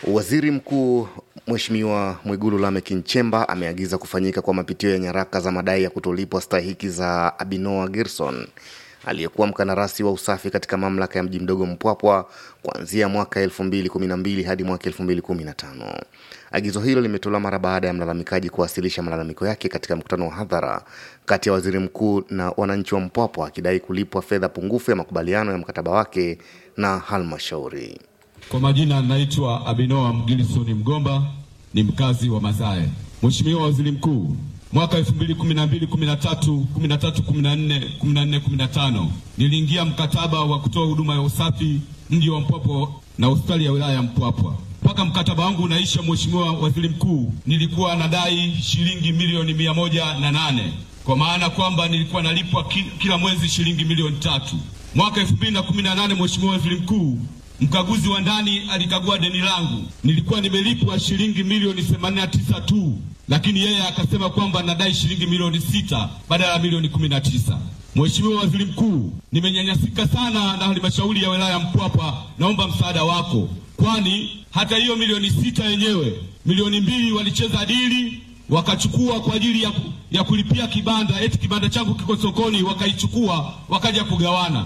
Waziri Mkuu Mheshimiwa Mwigulu Lameck Nchemba ameagiza kufanyika kwa mapitio ya nyaraka za madai ya kutolipwa stahiki za Abinoa Gerson aliyekuwa mkandarasi wa usafi katika mamlaka ya mji mdogo Mpwapwa kuanzia mwaka 2012 hadi mwaka 2015. Agizo hilo limetolewa mara baada ya mlalamikaji kuwasilisha malalamiko yake katika mkutano wa hadhara kati ya waziri mkuu na wananchi wa Mpwapwa akidai kulipwa fedha pungufu ya makubaliano ya mkataba wake na halmashauri. Kwa majina naitwa Abinoa Mgilisoni Mgomba, ni mkazi wa Mazae. Mheshimiwa Waziri Mkuu, mwaka 2012 13 13 14 14 15 niliingia mkataba wa kutoa huduma ya usafi mji wa Mpwapwa na hospitali ya wilaya ya Mpwapwa. Mpaka mkataba wangu unaisha, Mheshimiwa Waziri Mkuu, nilikuwa nadai shilingi milioni mia moja na nane kwa maana kwamba nilikuwa nalipwa ki, kila mwezi shilingi milioni tatu. Mwaka 2018 Mheshimiwa Waziri Mkuu, mkaguzi wa ndani alikagua deni langu, nilikuwa nimelipwa shilingi milioni 89 tu, lakini yeye akasema kwamba nadai shilingi milioni sita badala ya milioni 19. Mheshimiwa Waziri Mkuu, nimenyanyasika sana na halmashauri ya wilaya ya Mpwapwa, naomba msaada wako, kwani hata hiyo milioni sita yenyewe milioni mbili walicheza dili wakachukua kwa ajili ya, ku, ya kulipia kibanda, eti kibanda changu kiko sokoni, wakaichukua wakaja kugawana.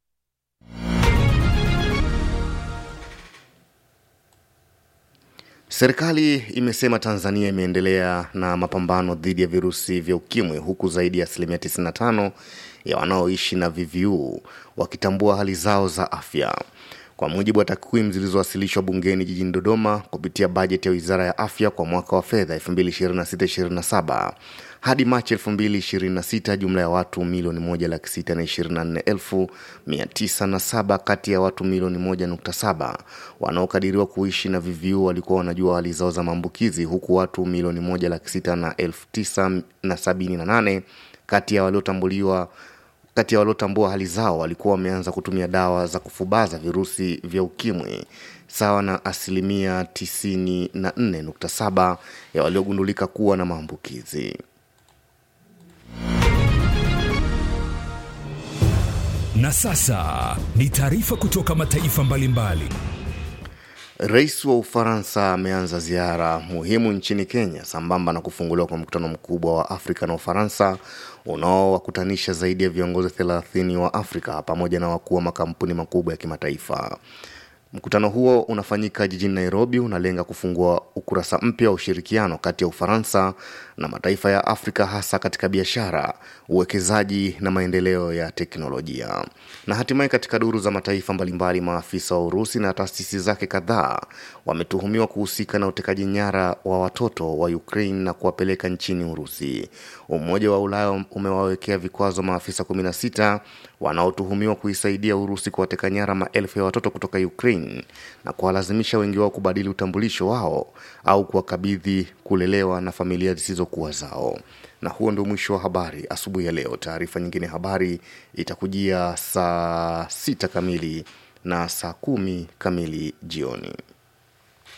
Serikali imesema Tanzania imeendelea na mapambano dhidi ya virusi vya ukimwi huku zaidi ya asilimia 95 ya wanaoishi na VVU wakitambua hali zao za afya. Kwa mujibu wa takwimu zilizowasilishwa bungeni jijini Dodoma kupitia bajeti ya Wizara ya Afya kwa mwaka wa fedha 2026/2027 hadi Machi 2026, jumla ya watu milioni moja laki sita na ishirini na nne elfu mia tisa na saba kati ya watu milioni moja nukta saba wanaokadiriwa kuishi na VVU walikuwa wanajua hali zao za maambukizi, huku watu milioni moja laki sita na elfu tisa na sabini na nane kati ya waliotambuliwa kati ya waliotambua hali zao walikuwa wameanza kutumia dawa za kufubaza virusi vya ukimwi sawa na asilimia 94.7 ya waliogundulika kuwa na maambukizi. Na sasa ni taarifa kutoka mataifa mbalimbali. Rais wa Ufaransa ameanza ziara muhimu nchini Kenya sambamba na kufunguliwa kwa mkutano mkubwa wa Afrika na Ufaransa unaowakutanisha zaidi ya viongozi 30 wa Afrika pamoja na wakuu wa makampuni makubwa ya kimataifa. Mkutano huo unafanyika jijini Nairobi, unalenga kufungua ukurasa mpya wa ushirikiano kati ya Ufaransa na mataifa ya Afrika, hasa katika biashara, uwekezaji na maendeleo ya teknolojia. Na hatimaye, katika duru za mataifa mbalimbali, maafisa wa Urusi na taasisi zake kadhaa wametuhumiwa kuhusika na utekaji nyara wa watoto wa Ukraine na kuwapeleka nchini Urusi. Umoja wa Ulaya umewawekea vikwazo maafisa 16 wanaotuhumiwa kuisaidia Urusi kuwateka nyara maelfu ya watoto kutoka Ukraine na kuwalazimisha wengi wao kubadili utambulisho wao au kuwakabidhi kulelewa na familia zisizokuwa zao. Na huo ndio mwisho wa habari asubuhi ya leo. Taarifa nyingine habari itakujia saa sita kamili na saa kumi kamili jioni.